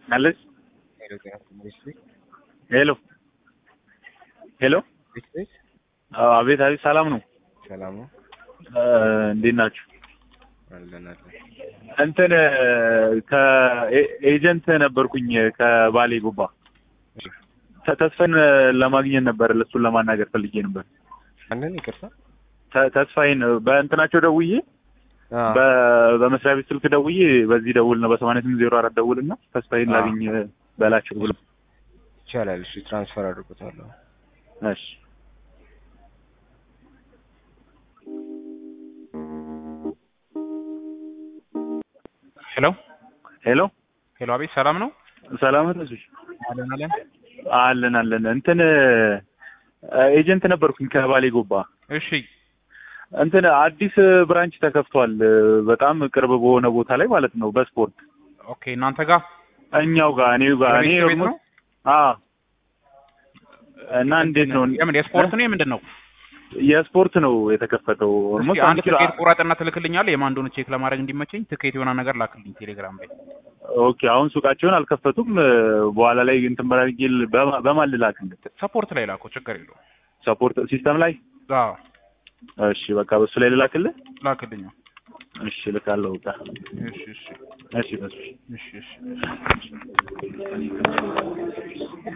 አለች ሄሎ ጤና ይስጥልኝ። ሄሎ ሄሎ ቤት አዎ፣ አቤት አቤት፣ ሰላም ነው? ሰላም ነው እ እንዴት ናችሁ? አለን አለን። እንትን ከኤጀንት ነበርኩኝ ከባሌ ጉባ እሺ ተ- ተስፋዬን ለማግኘት ነበር፣ ለሱን ለማናገር ፈልጌ ነበር። አንተን ይቅርታ ተ- ተስፋዬን በእንትናቸው ደውዬ አ በ- በመስሪያ ቤት ስልክ ደውዬ በዚህ ደውል ነው በሰማንያ ስምንት ዜሮ አራት ደውል እና ተስፋዬን አዎ። ላግኝ በላቸው ብሎ ይቻላል። እሺ ትራንስፈር አድርጎታለሁ። እሺ ሄሎ ሄሎ ሄሎ፣ አቤት ሰላም ነው? ሰላም ነው ተስፋዬ? አለን አለን። አለን አለን እንትን ኤጀንት ነበርኩኝ ከባሌ ጎባ እሺ እንትን አዲስ ብራንች ተከፍቷል በጣም ቅርብ በሆነ ቦታ ላይ ማለት ነው በስፖርት ኦኬ። እናንተ ጋር እኛው ጋር እኔው ጋር እኔ የቤት ቤት ነው? አዎ እና እንዴት ነው የምን የስፖርት ነው የምንድን ነው? የስፖርት ነው የተከፈተው እስኪ ኦልሞስት አንድ ትኬት ቁረጥና ትልክልኛለህ። የማን እንደሆነ ቼክ ለማድረግ እንዲመቸኝ ትኬት የሆነ ነገር ላክልኝ ቴሌግራም ላይ። ኦኬ አሁን ሱቃቸውን አልከፈቱም በኋላ ላይ እንትን በራጊል በማን ልላክልህ ሰፖርት ላይ ላከው፣ ችግር የለውም። ሰፖርት ሲስተም ላይ አዎ እሺ በቃ በሱ ላይ ልላክልህ ላክልኝ። እሺ ልካለሁ በቃ እሺ እሺ እሺ በሱ እሺ እሺ